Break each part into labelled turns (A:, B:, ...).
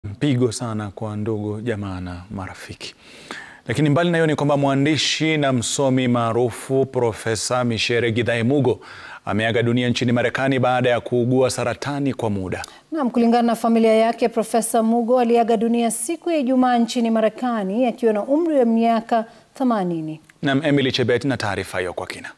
A: Pigo sana kwa ndugu jamaa na marafiki. Lakini mbali na hiyo ni kwamba mwandishi na msomi maarufu Profesa Michere Githae Mugo ameaga dunia nchini Marekani baada ya kuugua saratani kwa muda.
B: Naam, kulingana na familia yake, Profesa Mugo aliaga dunia siku ya Ijumaa nchini Marekani akiwa na umri wa miaka 80.
A: Naam, Emily Chebet na taarifa hiyo kwa kina.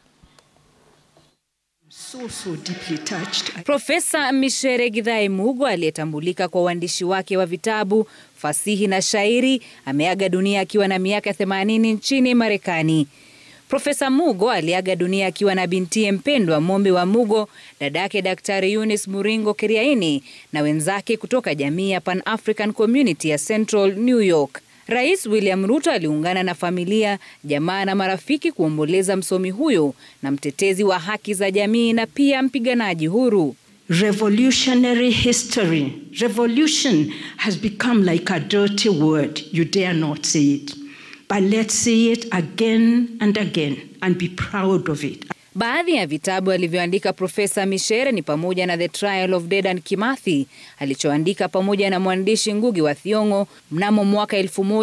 C: So, so deeply touched.
D: Profesa Michere Githae Mugo aliyetambulika kwa uandishi wake wa vitabu, fasihi na shairi ameaga dunia akiwa na miaka 80 nchini Marekani. Profesa Mugo aliaga dunia akiwa na bintiye mpendwa Mombi wa Mugo, dadake Daktari Eunice Muringo Keriaini na wenzake kutoka jamii ya Pan African Community ya Central New York. Rais William Ruto aliungana na familia, jamaa na marafiki kuomboleza msomi huyo na mtetezi wa haki za jamii na pia mpiganaji huru.
C: Revolutionary history. Revolution has become like a dirty word. You dare not say it. But let's say it again and again and be proud of it.
D: Baadhi ya vitabu alivyoandika Profesa Michere ni pamoja na The Trial of Dedan Kimathi alichoandika pamoja na mwandishi Ngugi wa Thiong'o mnamo mwaka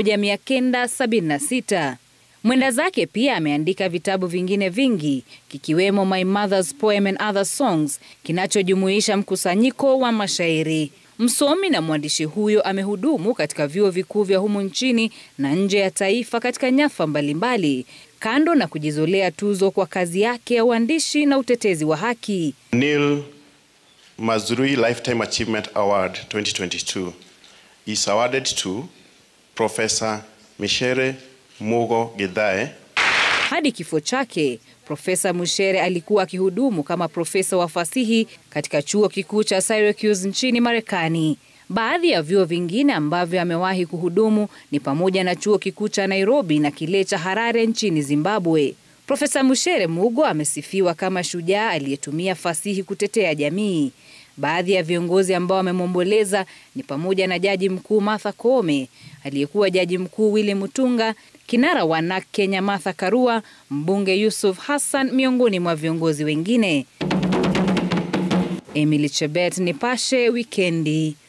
D: 1976. Mwenda zake pia ameandika vitabu vingine vingi kikiwemo My Mother's Poem and Other Songs kinachojumuisha mkusanyiko wa mashairi. Msomi na mwandishi huyo amehudumu katika vyuo vikuu vya humu nchini na nje ya taifa katika nyadhifa mbalimbali, kando na kujizolea tuzo kwa kazi yake ya uandishi na utetezi wa haki.
E: Neil Mazrui Lifetime Achievement Award 2022 is awarded to Professor Michere Mugo Githae
D: Hadi kifo chake, Profesa Michere alikuwa akihudumu kama profesa wa fasihi katika chuo kikuu cha Syracuse nchini Marekani. Baadhi ya vyuo vingine ambavyo amewahi kuhudumu ni pamoja na chuo kikuu cha Nairobi na kile cha Harare nchini Zimbabwe. Profesa Michere Mugo amesifiwa kama shujaa aliyetumia fasihi kutetea jamii. Baadhi ya viongozi ambao wamemwomboleza ni pamoja na Jaji Mkuu Martha Koome, aliyekuwa Jaji Mkuu Willy Mutunga, kinara wa NARC Kenya Martha Karua, mbunge Yusuf Hassan miongoni mwa viongozi wengine. Emily Chebet, Nipashe Wikendi.